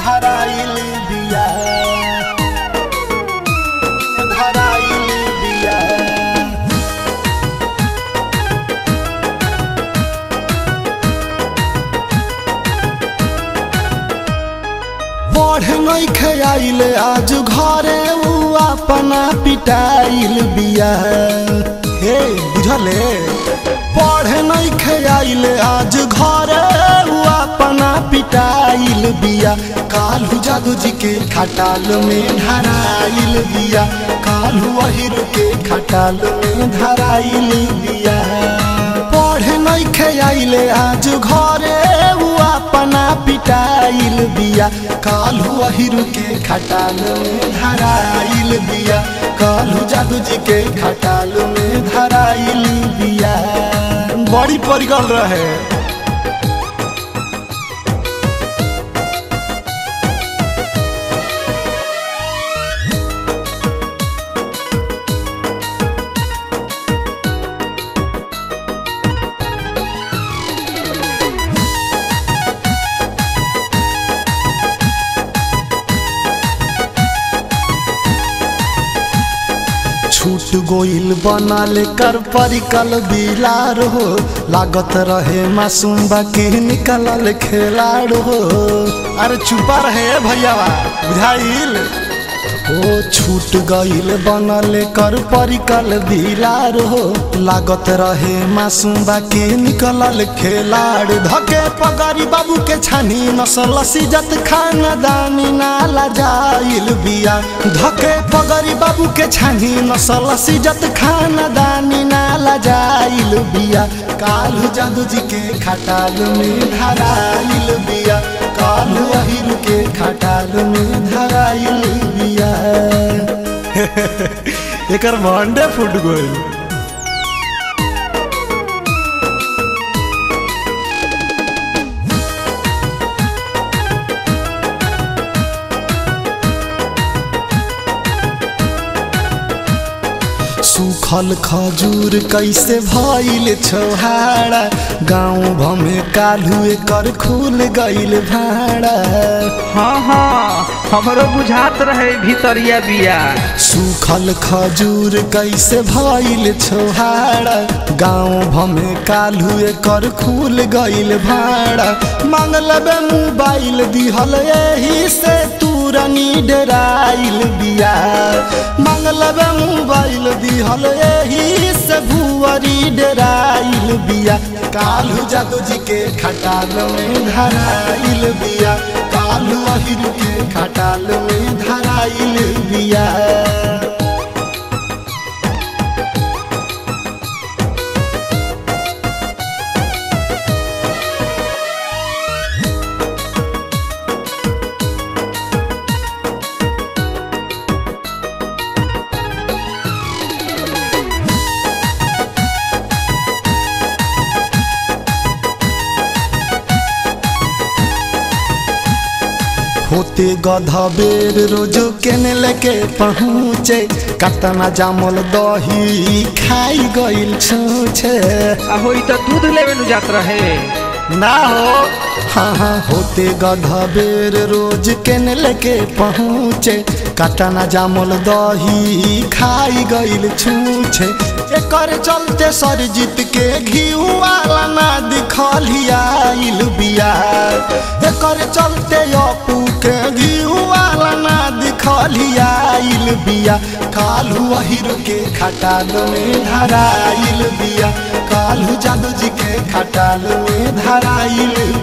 धराइल बिया धराइल बिया पढ़ नहीं खेल आज घरे उ अपना पिटाइल बिया हे बुझले पढ़ नहीं खेल आज घरे उ अपना पिटाइल बिया कालू जादू जी के खटाल में धराइल बिया कालू अहिर के खटाल में धराइल बिया पढ़ नहीं खेल आज घरे उ अपना पिटाइल बिया कालू अहिर के खटाल में धराइल बिया कालू जादू जी के खटाल में धराइल बिया बड़ी परिगल रहे छूट गोइल बनल कर परिकल बिलार हो लागत रहे मासूम बाकी निकलल खेलाड़ हो अरे चुपा रहे भैया बुझाइल ओ छूट गइल बनल कर परिकल बिलार हो लागत रहे मासूम बाकी निकलल खेलाड़ धके पगरी बाबू के छानी नसल सिजत खानदानी नाला जाइल बिया धके पगरी बाबू के छानी नसल सिजत खानदानी नाला जाइल बिया कालू जादू जी के खटाल में धराइल बिया कालू अहिर के खटाल में धराइल बिया एकर भंडे फुट गइल सूखल खजूर कैसे भइल छोहाड़ा गाँव भमे कालू एकर खुल गइल भाड़ा हाँ हाँ हमरो बुझात रहे भीतरिया बिया सूखल खजूर कैसे भइल छोहाड़ा गाँव भमे कालू एकर खुल गइल भाड़ा मांग लेबे मोबाइल दिहल एही से तुरनी डराइल बिया मांग लेबे मोबाइल दिहल एही से भुअरी डराइल बिया कालू जादू जी के खटाल में धराइल बिया कालू अहिर के खटाल में धराइल बिया होते गधा बेर रोजो केने लेके पहुँचे कतना जामल दही खाई गइल छूछे आ होई तो दूध लेवे नु जात रहे ना हो हाँ हाँ होते गधा बेर रोज केने लेके पहुँचे कतना जामल दही खाई गइल छूछे एकर चलते सरजीत के घीऊ वाला ना दिखलियाइल बिया एकर चलते अपू के घीऊ वाला ना दिखलियाइल बिया कालू अहिर के खटाल में धराइल बिया कालू जादू जी के खटाल में धराइल